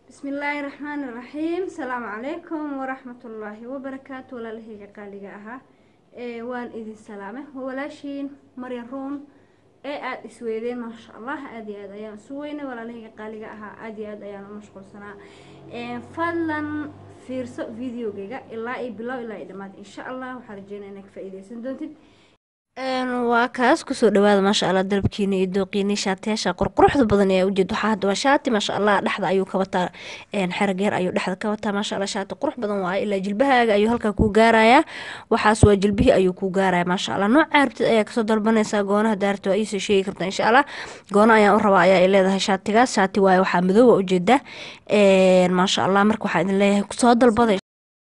bismi illaahi raxmaani raxiim asalaamu calaykum waraxmatullaahi wabarakaatu walaalahayga qaaliga ahaa ee waan idin salaame waa walaashiin maryan ruun ee aada isweydeen maasha allah aada iyo aad ayaan isu weynay walaalahayga qaaliga ahaa aada iyo aad ayaan u mashquulsanaa fadlan fiirso videogayga ilaa iyo bilow ilaa iyo dhammaad insha allah waxaa rajeynaya inaa ka faa-iideysan doontid waa kaas kusoo dhawaada maasha allah dalabkiina iyo dooqiini shaatiyaasha qurquruxda badan ee ujeed waxaa hadda waa shaati maasha allah dhexda ayuu ka wataa xerageer ayuu dhexda ka wataa maasha allah shaati qurux badan waaye ilaa jilbahaaga ayuu halkaa kuu gaarayaa waxaas waa jilbihii ayuu kuu gaaraya maasha allah nooca rabtid ayaa kasoo dalbanaysaa goonaha daarta waa iisoo sheegi kartaa insha allah goono ayaan u rabaa ayaa ay leedahay shaatigaas shaati waaye waxaa madoowa ujeeda maasha allah marka waxaa idin leeyahay kusoo dalbaday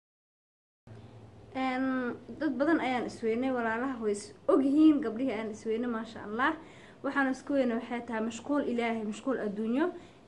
dad badan ayaan isweynay walaalaha way is ogyihiin gabdhihii ayaan isweynay maasha allah waxaan isku weynay waxay tahay mashquul ilaahay mashquul adduunyo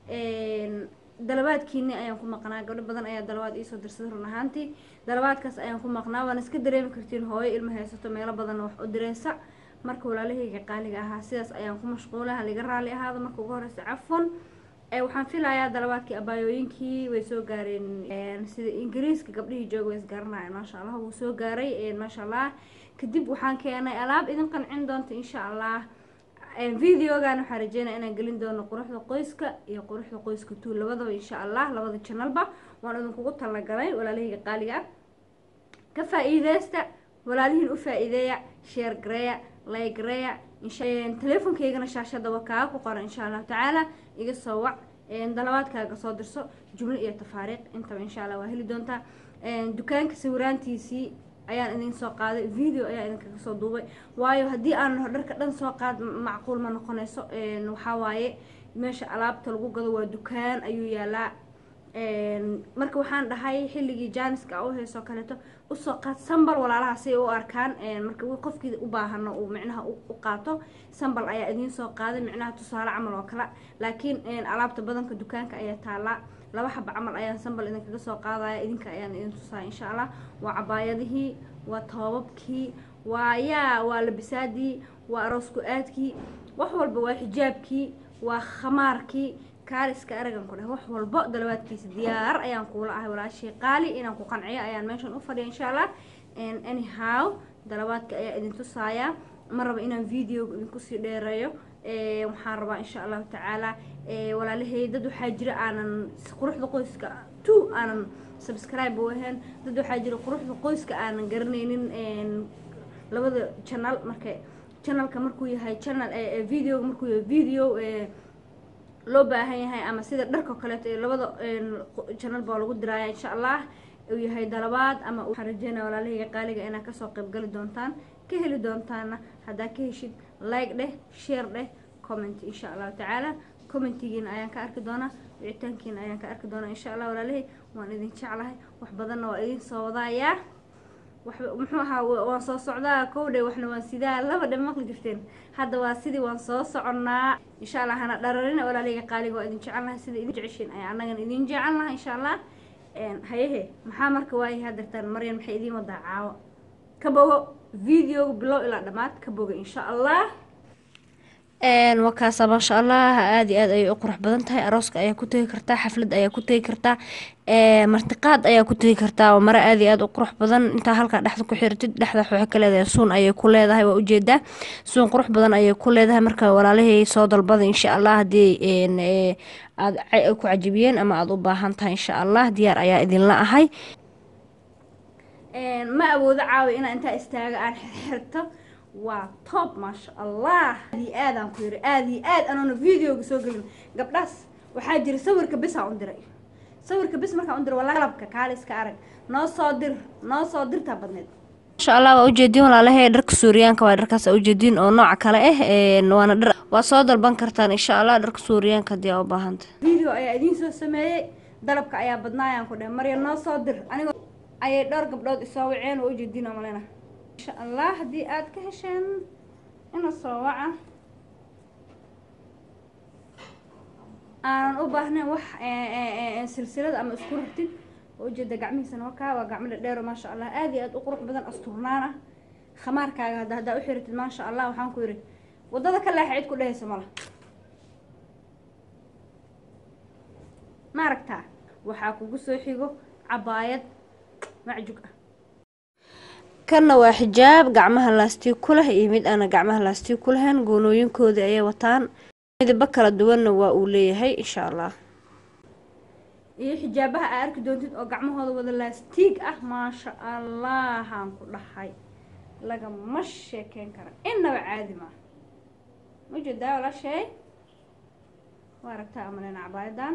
dalabaadkiini ayaan ku maqnaa gabdho badan ayaa dalabaad iisoo dirsaday run ahaantii dalabaadkaas ayaan ku maqnaa waana iska dareemi kartiin hooyo ilma haysato meelo badanna wax u direysa marka walaalahayga qaaliga ahaa sidaas ayaan ku mashquula haliga raali ahaada marka ugu horeysa cafon waxaan filayaa dalabaadkii abaayooyinkii way soo gaareen sida ingiriiska gabdhihii jooga way isgaranayeen maasha allah wuu soo gaaray maasha allah kadib waxaan keenay alaab idin qancin doonta insha allah videogan waxaa rajeynaya inaan gelin doono quruxda qoyska iyo quruxda qoyska tuu labadaba insha allah labada janalba waan idinkugu talagalay walaalahayga qaaliga ah ka faa-iideysta walaalihiin u faa-iideeya sheer gareeya laygareeya teleefonkaygana shaashada waa kaaga ku qoran insha allahu tacaala iga soo wac dalabaadkaaga soo dirso jumlo iyo tafaariiq intaba insha allah waa heli doontaa dukaanka sawiraantiisii ayaan idin soo qaaday video ayaa idinkaga soo duubay waayo haddii aan dharka dhan soo qaad macquul ma noqonayso waxaa waaye meesha alaabta lagu gado waa dukaan ayuu yaalaa marka waxaan dhahay xilligii jaaniska u heysoo kaleeto usoo qaad sambal walaalaha si ay u arkaan marka qofkii u baahano uu micnaha u qaato sambal ayaa idiin soo qaaday micnaha tusaale camal oo kale laakiin alaabta badanka dukaanka ayaa taalaa laba xaba camal ayaan sambal idinkaga soo qaadaya idinka ayaan idin tusaaya insha allah waa cabaayadihii waa toobabkii waa yaa waa labisaadii waa aroosku aadkii wax walba waa xijaabkii waa khamaarkii kaaliska aragan ku dheh wax walbo dalabaadkiisa diyaar ayaan kuula ahay walaashii qaali inaan ku qanciyo ayaan meeshan u fadhiya insha allah anyhow dalabaadka ayaa idin tusaaya ma raba inaan videoga idinkusii dheereeyo waxaan rabaa insha allahu tacaala walaalahay dad waxaa jira aanan quruxda qoyska two aanan subscribe u ahayn dad waxaa jira quruxda qoyska aanan garanaynin labada channel marka channelka markuu yahay channel videoga markuu yahay video loo baahan yahay ama sida dharka kaleeto ee labada channel baa lagu diraaya insha allah uu yahay dalabaad ama waxaan rajeynaya walaalahayga qaaliga inaad kasoo qaybgali doontaan ka heli doontaana haddaa ka heshid like dheh share dheh comment insha allahu tacaala commentigiina ayaan ka arki doonaa wicitaankiina ayaan ka arki doonaa insha allah walaalahay waan idin jeclahay wax badanna waa idin soo wadaayaa muxuu ahaa waan soo socdaa kowdhe waxna waan sidaa laba dhe maqli jirteen hadda waa sidii waan soo soconnaa insha allah hana dhararina walaaleyga qaaliga waa idin jecelnahay sida idin jeceshiin ayaa annagan idin jecelnahay insha allah hayehe maxaa marka waayahay hadartaan maryan maxay idiin wadaa caawo ka bogo videoga bilow ilaa dhammaad ka boga insha allah wakaasa maasha allah aada iyo aad ayay u qurux badan tahay arooska ayaa ku tegi kartaa xaflad ayaa ku tegi kartaa martiqaad ayaa ku tegi kartaa mare aada iyo aad u qurux badan intaa halkaa dhexda ku xiratid dhexda waxay ka leedahay suun ayay ku leedahay waa ujeedaa suun qurux badan ayay ku leedahay marka walaalahey soo dalbada insha allah haddii aada ku cajibiyeen ama aada u baahan tahay insha allah diyaar ayaa idinla ahay ma awoodo caawi inaa intaa istaaga aan xirto waa top maasha allah aad iyo aadaan ku yiri aada iyo aad anoona videoga soo gelin gabdhaas waxaa jira sawirka bisaan u diray sawirka bis markaan u diray waa qalabka kaaliska arag noo soo dir noo soo dirtaa badneed masha allah waa ujeediin walaalahay dharka suuriyaanka waa dharkaas ujeediin oo nooca kale ah waana dhar waa soo dalban kartaan insha allah dharka suuriyaanka haddii aa u baahanta video ayaa idiin soo sameeyey dalabka ayaa badnaayaan ku dheh marya noo soo dir anigoo ayay dhowr gabdhood isoo waceen waa ujeediin oo malena insha allah haddii aada ka hesheen ina soo waca aanan u baahnayn wax silsilada ama isku rartid oo ujeeda gacmihiisana wakaa waa gacmo dhadheero maasha allah aada iyo aada u qurux badan asturnaan ah khamaarkaaga hadda haddaa u xiratid maasha allah waxaan ku yidhi waddada ka leexa cid ku dhehaysa mala ma aragtaa waxaa kugu soo xigo cabaayad macjug ah kanna waa xijaab gacmaha laastig ku leh iyo mid aana gacmaha laastig ku lahayn goonooyinkoodii ayay wataan midaba kala duwanna waa uu leeyahay insha allah iyo xijaabaha aa arki doontid oo gacmahooda wada laastiig ah maasha allahaan ku dhahay lagama sheekeyn kara innaba caadi maa majeedaa walaashay waa aragtaa amaleyna cabaayadan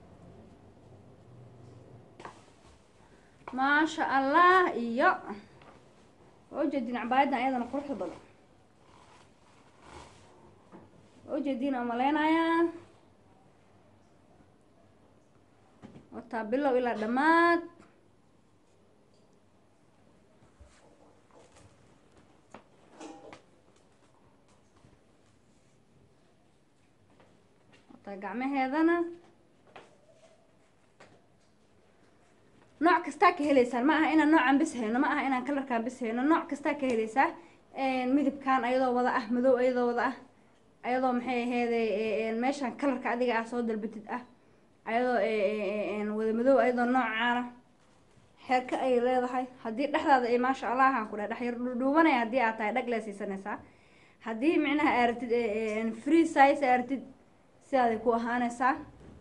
maasha allah iyo waa ujeediin cabaayadan ayadana quruxda badan waa ujeediin amaleynayaa wataa bilow ilaa dhammaad wataa gacmaheedana nooc kastaa ka heleysaan ma aha inaan noocan bis hayno ma aha inaan kalarkaan bis hayno nooc kastaa ka heleysaa midabkan ayadoo wada ah madow ayadoo wada ah ayadoo maxay aheede meeshaan kalarka adiga ah soo dalbatid ah ayadoo wada madow ayadoo noocaana xeerka ayay leedahay haddii dhexdaada ay maasha allahan ku dheh dhexyar dhuudhuubanaya haddii aad tahay dhag lee siisanaysaa haddii micnaha aaratid free size aaratid sidaaday ku ahaanaysaa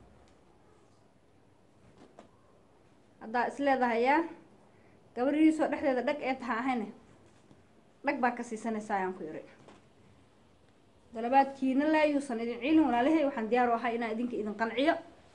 haddaa is leedahayaa gabadhiisoo dhexdeeda dhag ee taha ahayne dhag baa ka siisanaysaa ayaan ku yiri dalabaadkiina laayuusan idin ciilin walaalahay waxaan diyaar u ahay inaan idinka idin qanciyo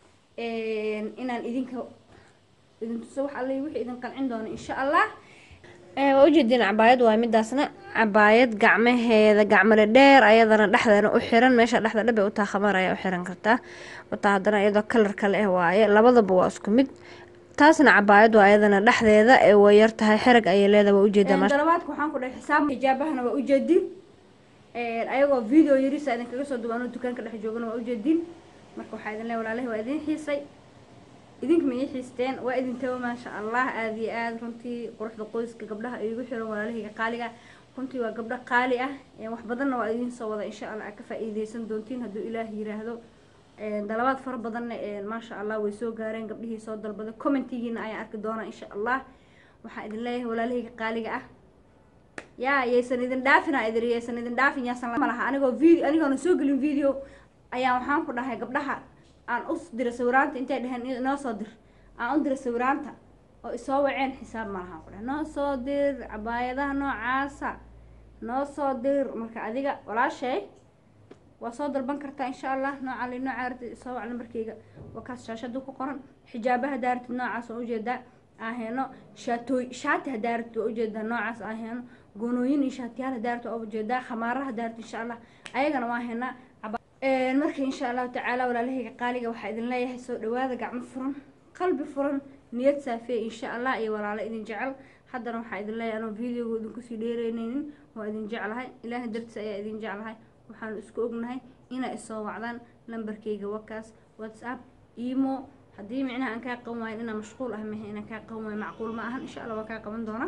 inaan idinka idin tuso wax alle wixii idin qancin doono insha allah waa ujeediin cabaayad waa midaasna cabaayad gacmaheeda gacmale dheer ayadana dhexdeena u xiran meesha dhexda dhabe utaa khamar ayaa u xiran kartaa wataa haddana iyadoo kalar kale ah waaye labadaba waa isku mid taasna cabaayad waa ayadana dhexdeeda ee way yar tahay xerag ayay leedahay waa ujeedaa dalabaadka waxaan ku dhahay xisaab hijaabahana waa ujeediin ayagoo video yarisa idinkaga soo duwaano dukaanka dhex joogana waa ujeediin marka waxaa idin le walaalahi waa idin xiisay idinka ma ii xiisteen waa idin tago maasha allah aada iyo aada runtii quruxda qoyska gabdhaha iigu xiran walaalahayga qaaliga runtii waa gabdho qaali ah wax badanna waa idiin soo wada insha allah aad ka faa-iideysan doontiin hadduu ilaah yiraahdo dalabaad fara badanna maasha allah way soo gaareen gabdhihii soo dalbaday commentigiina ayaan arki doonaa insha allah waxaa idin leeyahay walaalahayga qaaliga ah yaa yaysan idin dhaafin aa idin yaysan idin dhaafin yaasan ma laha anigoo video anigoona soo gelin video ayaa waxaan ku dhahay gabdhaha aan u dira sawiraanta intay dheheen inoo soo dir aan u dira sawiraanta oo isoo waceen xisaab ma lahaan ku dhahay noo soo dir cabaayadaha noocaasa noo soo dir marka adiga walaashay waa soo dalban kartaa insha allah nooca li nooca aragtid isoo wac nambarkeyga waa kaas shaashada ku qoran xijaabaha daaratid noocaas oo ujeedaa aheeno shaatooy shaati hadaaratid waa ujeedaa noocaas aheeno goonooyin iyo shaatiyaal hadaaratid waa ujeedaa khamaaraha daaratid insha allah ayagana waa heenaa marka insha allahu tacaala walaalahayga qaaliga waxaa idin leeyahay soo dhawaada gacmo furan qalbi furan niyad saafeey insha allah iyo walaalo idin jecel haddana waxaa idin leeyahay anoo videoga idinkusii dheereyneynin waa idin jeclahay ilaahay dartiis ayaa idin jeclahay waxaanu isku ognahay inaa isoo wacdaan lambarkeyga wakaas whatsapp emo haddii micnaha aan kaa qaban waayin inaan mashquul ah mahe inaan kaa qaban waayo macquul ma ahan insha allah waa kaa qaban doonaa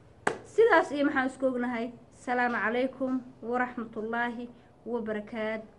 sidaas iyo maxaan isku ognahay asalaamu calaykum waraxmatullaahi wabarakaatu